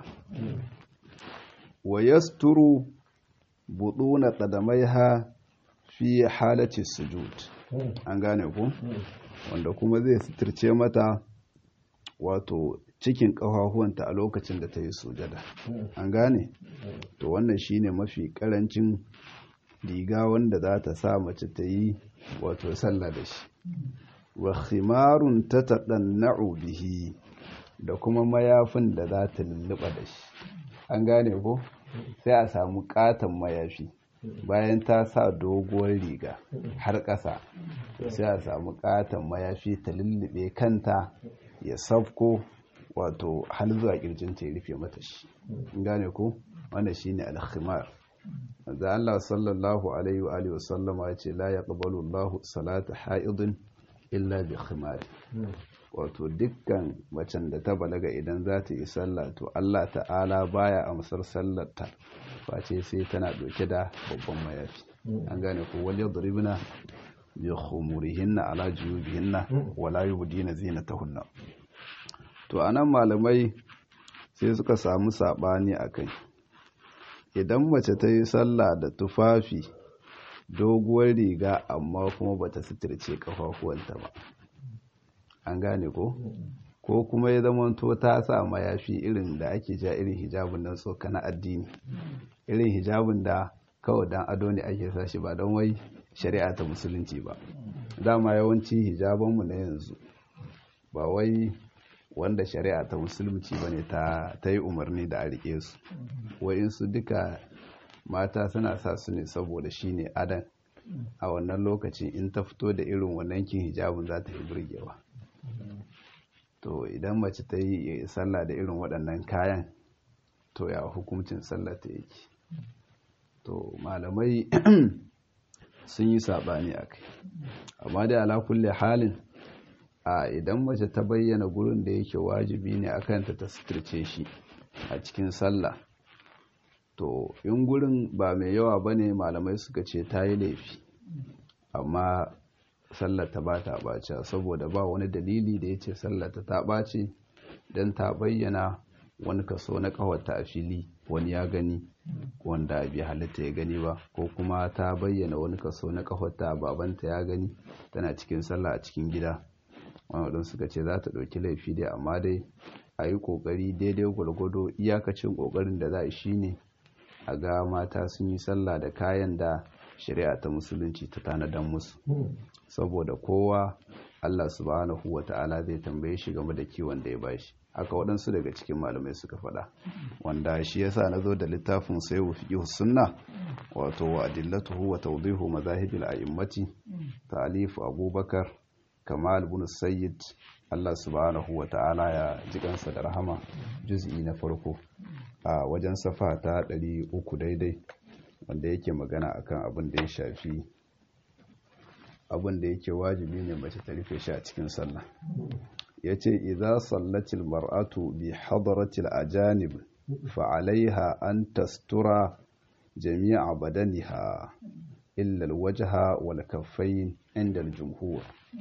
wa yasturu buduna qadamaiha fi halati sujud an gane ku wanda kuma zai suturce mata wato cikin ƙafafuwanta a lokacin da ta yi sujada an gane to wannan shine mafi ƙarancin riga wanda za ta sa mace ta yi wato sallah da shi wa khimarun ta taɗanna'u bihi da kuma mayafin da za ta lulluɓa da shi an gane ko sai a samu ƙaton mayafi bayan ta sa doguwar riga har ƙasa sai a samu ƙaton mayafi ta lullube kanta ya safko wato har zuwa kirjinta ya rufe mata shi gane ko wannan shine al-khimar da Allah sallallahu alaihi wa alihi wasallama ya ce la yaqbalu Allah salata haidin illa bi khimar wato dukkan macen da ta balaga idan za ta yi sallah to Allah ta'ala baya amsar sallarta face sai tana dauke da babban mayafi an gane ko wal yadribna bi khumurihinna ala juyubihinna wala yubdina zinatahunna to anan malamai sai suka samu sabani akai idan mace ta yi sallah da tufafi doguwar riga amma kuma bata suturce kafafuwanta ba an gane ko ko kuma ya zama to ta sa mayafi irin da ake ja irin hijabin nan tsoka na addini irin hijabin da kawai dan ado ne ake sa shi ba don wai shari'a ta musulunci ba dama yawanci hijabanmu na yanzu ba wai wanda shari'a ta musulunci ba ne ta yi umarni da a rike su wa'insu duka mata suna sa su ne saboda shi ne adan a wannan lokacin in ta fito da irin wannan kin hijabin za ta yi burgewa to idan mace ta yi sallah da irin waɗannan kayan to ya hukuncin sallah ta yake to malamai sun yi saɓani a kai amma dai ala kulle halin a idan mace ta bayyana gurin da yake wajibi ne a kanta ta suturce shi a cikin sallah to in gurin ba mai yawa ba ne malamai suka ce ta yi laifi amma sallar ta ba ta ɓace saboda ba wani dalili da ya ce sallar ta ta ɓace don ta bayyana wani kaso na ƙawarta a fili wani ya gani wanda bai halitta ya gani ba ko kuma ta bayyana wani kaso na ƙawarta babanta ya gani tana cikin sallah a cikin gida wani suka ce za ta ɗauki laifi dai amma dai a yi ƙoƙari daidai gwargwado iyakacin ƙoƙarin da za a shi ne a ga mata sun yi sallah da kayan da shari'a ta musulunci ta tanadan musu saboda kowa Allah subhanahu wa ta'ala zai tambaye shi game da kiwon da ya bashi haka waɗansu daga cikin malamai suka faɗa wanda shi yasa na zo da littafin sai wa fiqh sunna wato wa adillatuhu wa tawdihu mazahibil a'immati ta'alif abubakar kamal ibn sayyid Allah subhanahu wa ta'ala ya ji kansa da rahama juz'i na farko a wajen safa ta 300 daidai wanda yake magana akan abin da ya shafi abin da yake wajibi ne mace ta rufe shi a cikin sallah yace idza sallatil mar'atu bi hadratil ajanib fa alaiha an tastura jami'a badaniha illa alwajha wal kaffayn inda aljumhur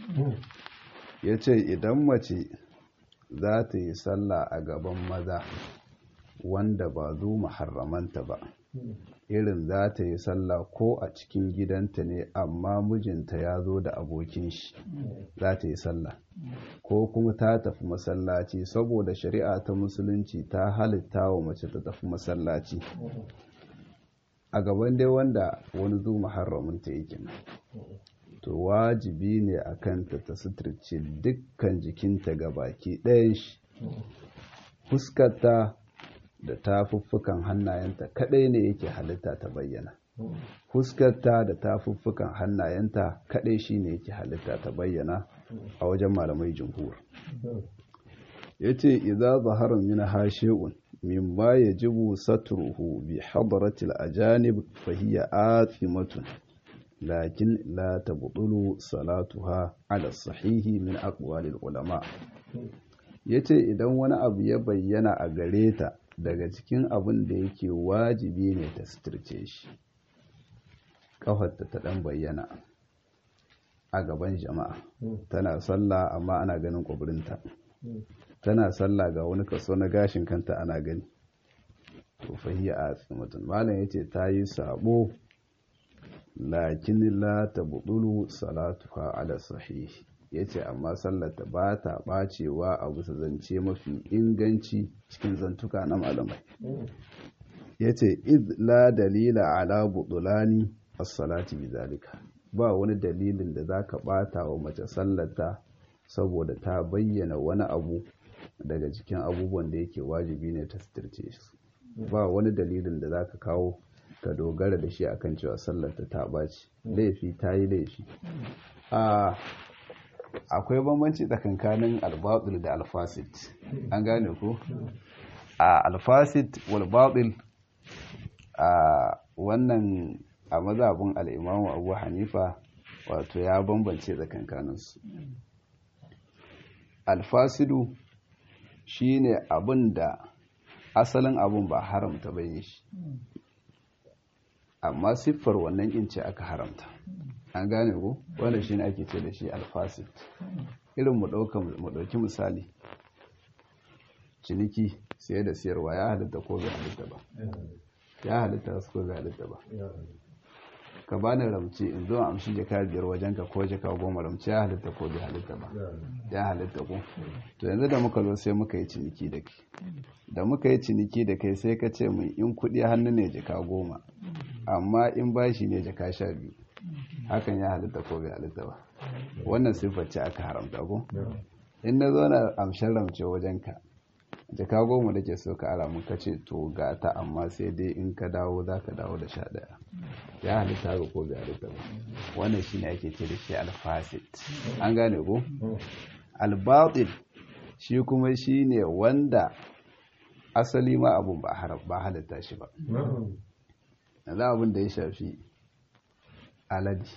yace idan mace za ta yi sallah a gaban maza wanda ba zu muharramanta ba irin za ta yi sallah ko a cikin gidanta ne amma mijinta ya zo da abokin shi za ta yi sallah ko kuma ta tafi masallaci saboda shari'a ta musulunci ta halitta wa mace ta tafi masallaci a gaban dai wanda wani zu muharraminta yake to wajibi ne a kanta ta suturce dukkan jikinta ga baki ɗayan shi fuskarta da tafuffukan hannayenta kadai ne yake halitta ta bayyana fuskarta da tafuffukan hannayenta kadai shine yake halitta ta bayyana a wajen malamai jumhur yace idza zahara min hashi'un mimma yajibu satruhu bi hadratil ajanib fa hiya athimatun lakin la tabtulu salatuha ala sahihi min aqwalil ulama yace idan wani abu ya bayyana a gare ta daga cikin abin da yake wajibi ne ta suturce shi ƙafarta ta ɗan bayyana a gaban jama'a tana sallah amma ana ganin ƙwabirinta tana sallah ga wani kaso na gashin kanta ana gani to fahiyya a tsimatun malam ya ce ta yi sabo lakin la ta buɗulu salatuha ala sahihi ya ce amma sallata ba ta ɓacewa a bisa zance mafi inganci cikin zantuka na malamai ya ce la dalila ala buɗulani as-salati bi zalika ba wani dalilin da za ka ɓata wa mace sallata saboda ta bayyana wani abu daga cikin abubuwan da yake wajibi ne ta suturce su ba wani dalilin da za ka kawo ka dogara da shi akan cewa sallata ta ɓaci laifi ta yi laifi akwai bambanci tsakankanin albatul da alfasit an gane ko a alfasit walbatul a wannan a mazabin al'imamu abu hanifa wato ya bambance tsakankaninsu alfasidu shine abin da asalin abin ba haramta bai shi amma siffar wannan ince aka haramta an gane ko wanda shine ake ce da shi alfasid irin mu dauka mu dauki misali ciniki siye da siyarwa ya halitta ko bai halitta ba ya halitta ko bai halitta ba ka bani ramci in zo amshi jaka biyar wajen ka ko jaka goma ramci ya halitta ko bai halitta ba ya halitta ko to yanzu da muka zo sai muka yi ciniki da kai da muka yi ciniki da kai sai ka ce min in kuɗi hannu ne jaka goma amma in bashi ne jaka sha biyu hakan ya halitta ko bai halitta ba wannan siffar ce aka haramta ko in na zo na amshin ramce wajen ka jaka goma da ke so ka ara mun kace to ga ta amma sai dai in ka dawo za ka dawo da sha ɗaya ya halitta ga ko bai halitta ba wannan shi ne ake ce da shi alfasit an gane ko albatil shi kuma shi ne wanda asali ma abun ba halitta shi ba yanzu abin da ya shafi aladi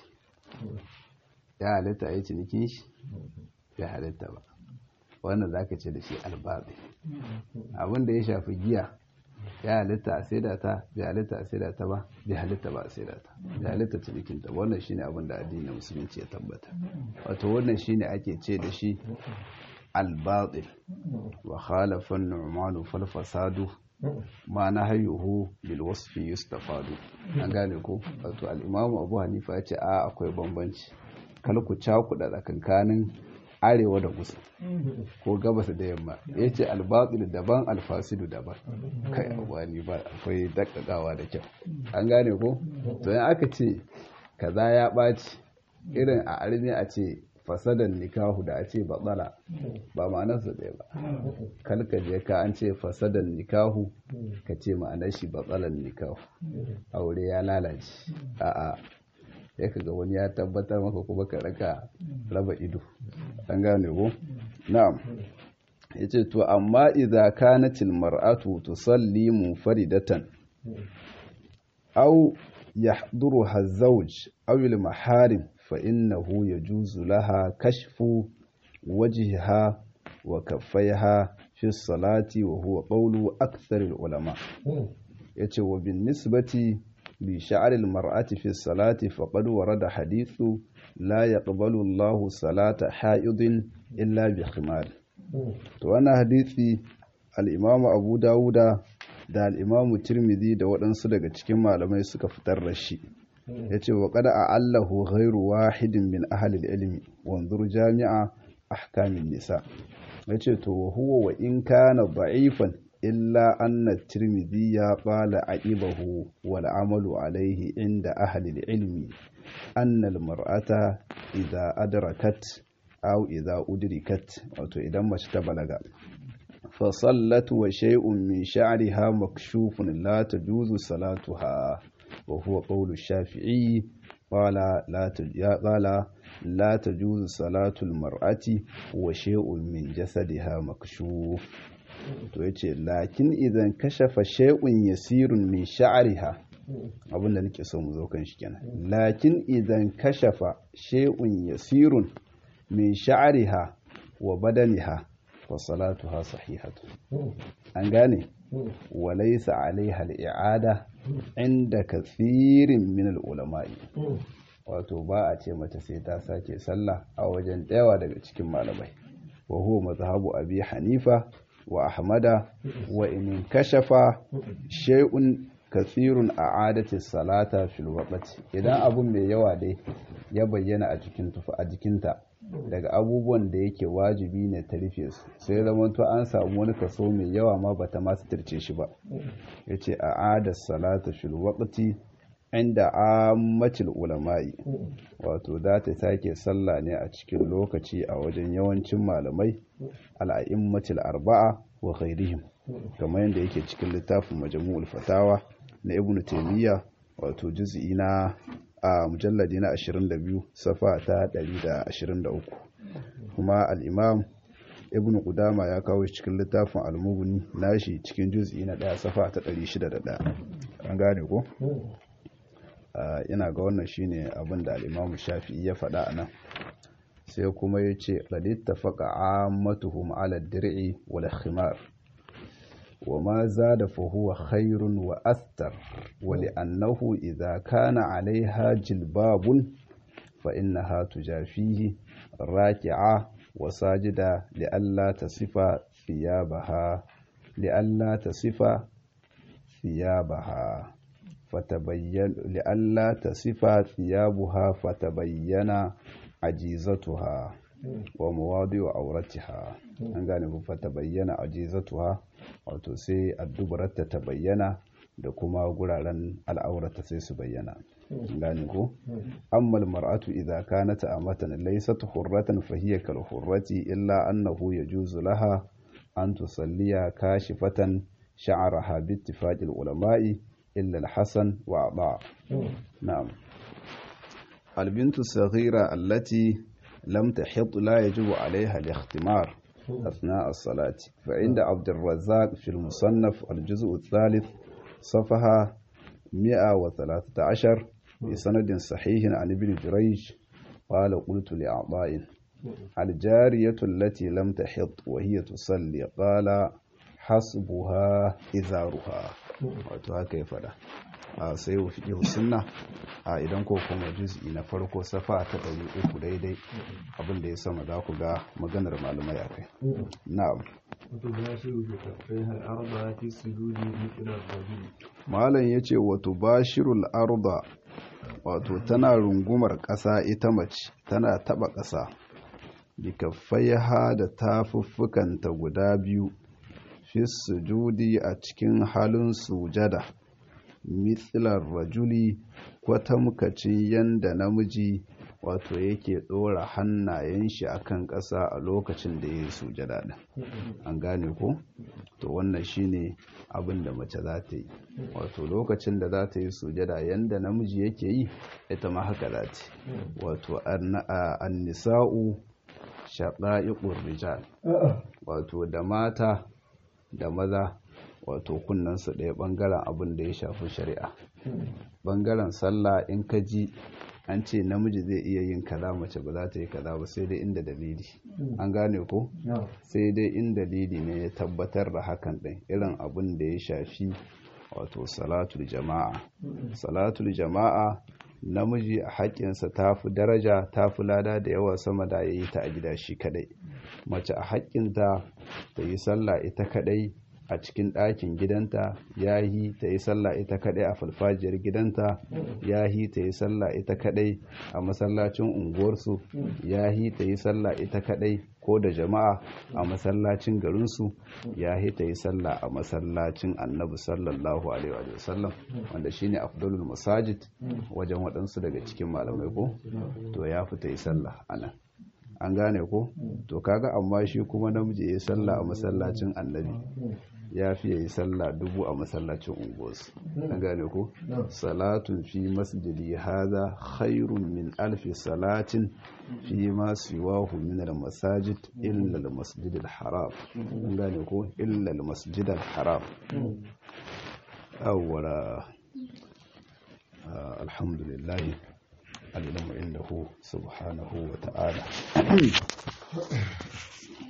ya halitta a yi cinikin shi ya halitta ba wannan za ka ce da shi albabi abin da ya shafi giya ya halitta a saida ta bai halitta a saida ta ba bai halitta ba a saida ta bai halitta cinikinta wannan shine abin da addinin musulunci ya tabbata wato wannan shine ake ce da shi albatil wa khalafa an-nu'man fal fasadu ma nahayuhu bil wasfi yustafadu an gane ko wato al-imamu abu hanifa ya ce a akwai bambanci kal ku cakuɗa tsakankanin arewa da kusa ko gabas da yamma ya ce albatil daban alfasidu daban kai wani ba akwai dakkakawa da kyau an gane ko to yan aka ce kaza ya ɓaci irin a armi a ce fasadan nikahu da a ce batsala ba ma'anarsa ɗaya ba kalka je ka an ce fasadan nikahu ka ce ma'anar shi batsalan nikahu aure ya lalace a'a ya ga wani ya tabbatar maka kuma ka raka raba ido an gane ko na'am yace to amma idza kanatil mar'atu tusalli munfaridatan aw yahduruha az-zawj aw al-maharim fa innahu yajuzu laha kashfu wajhiha wa kaffaiha fi salati wa huwa qawlu akthar al-ulama yace wa bin nisbati بشعر المرأة في الصلاة فقد ورد حديث لا يقبل الله صلاة حائض إلا بخمار وانا حديثي الإمام أبو داود da al'imamu tirmidhi da waɗansu daga cikin malamai suka fitar da shi ya ce wa kada a allahu ghairu wahidin min ahalil ilmi wanzur jami'a ahkamin nisa ya ce to wa huwa wa in kana da'ifan إلا أن الترمذي قال عيبه والعمل عليه عند أهل العلم أن المرأة إذا أدركت أو إذا أدركت أو إذا ما اشتبلغ فصلت وشيء من شعرها مكشوف لا تجوز صلاتها وهو قول الشافعي قال لا قال لا تجوز صلاة المرأة وشيء من جسدها مكشوف to ya ce lakin idan kashafa shay'un yasirun min sha'riha abin da nake so mu zo kan shi kenan lakin idan kashafa shay'un yasirun min sha'riha wa badaniha wa salatuha sahihatu an gane wa laysa alaiha al-i'ada inda kathirin min al-ulama'i wato ba a ce mata sai ta sake sallah a wajen dayawa daga cikin malamai wa huwa mazhabu abi hanifa wa ahmada wa in kashafa shay'un kathirun a'adati salata fil waqti idan abun mai yawa dai ya bayyana a cikin tufa a jikinta daga abubuwan da yake wajibi ne ta rufe su sai zamanto an samu wani kaso mai yawa ma bata ma suturce shi ba yace a'ada salata fil waqti inda ammatil ulama'i wato za ta sake sallah ne a cikin lokaci a wajen yawancin malamai al'a'immatil arba'a wa ghairihim kamar yadda yake cikin littafin majmu'ul fatawa na ibn taymiya wato juz'i na a mujalladi na 22 safa ta 123 kuma al-imam ibn qudama ya kawo shi cikin littafin al-mughni nashi cikin juz'i na 1 safa ta 601 an gane ko ina ga wannan shine abin da al-imam shafi'i ya faɗa a nan sai kuma ya ce ƙadita faƙa ammatuhum ala dir'i wal khimar wa ma zada fa huwa khairun wa astar wa li'annahu idza kana alaiha jilbabun fa innaha tujafihi raki'a wa sajida li'alla tasifa thiyabaha li'alla tasifa thiyabaha فتبين لئلا تصف ثيابها فتبين عجيزتها ومواضع عورتها an gane ku fata bayyana ajizatuha wato sai addubararta ta bayyana da kuma guraren al'aurata sai su bayyana gane ku ammal mar'atu idza kanat amatan laysat hurratan fa hiya kal hurrati illa annahu yajuzu laha an tusalliya kashifatan sha'raha bi ittifaqil ulama'i إلا الحسن وعطاء نعم البنت الصغيرة التي لم تحط لا يجب عليها الاختمار أثناء الصلاة فعند عبد الرزاق في المصنف الجزء الثالث صفحة 113 بسند صحيح عن ابن جريج قال قلت لأعضاء الجارية التي لم تحط وهي تصلي قال حسبها إزارها wato haka ya fada a sai wa fiƙi sunna a idan ko kuma juz'i na farko safa ta ɗari uku daidai abin da ya sama za ku ga maganar malamai a kai na'am malam ya ce wato bashirul arda wato tana rungumar ƙasa ita mace tana taɓa ƙasa bikaffaiha da tafuffukanta guda biyu fi sujudi a cikin halin sujada mitsilar rajuli kwatamkacin yanda namiji wato yake ɗora hannayen shi akan ƙasa a lokacin da ya yi sujada ɗin an gane ko to wannan shine abin da mace za ta yi wato lokacin da za ta yi sujada yanda namiji yake yi ita ma haka za ta wato an nisa'u shaɗa'iƙur rijal wato da mata da maza wato kunnansu ɗaya ɓangaren abin da ya shafi shari'a ɓangaren sallah in ka ji an ce namiji zai iya yin kaza mace ba za ta yi kaza ba sai dai inda dalili an gane ko sai dai in dalili ne ya tabbatar da hakan ɗin irin abin da ya shafi wato salatul jama'a salatul jama'a namiji a haƙƙinsa ta fi daraja ta fi lada da yawa sama da ya yi ta a gida shi kadai mace a haƙƙinta ta yi sallah ita kadai a cikin ɗakin gidanta ya yi ta yi sallah ita kadai a falfajiyar gidanta ya yi ta yi sallah ita kadai a masallacin unguwarsu ya yi ta yi sallah ita kadai ko da jama'a a masallacin garinsu ya yi ta yi sallah a masallacin annabi sallallahu alaihi wa sallam wanda shine afdalul masajid wajen waɗansu daga cikin malamai ko to ya fi ta yi sallah anan an gane ko to kaga amma shi kuma namiji ya yi sallah a masallacin annabi ya fi yi sallah dubu a masallacin unguwarsu an gane ko salatun fi masjidi haza khairun min alfi salatin fi ma siwahu min al-masajid illa al-masjid al-haram an gane ko illa al-masjid al-haram awwala alhamdulillah al-ilmu indahu subhanahu wa ta'ala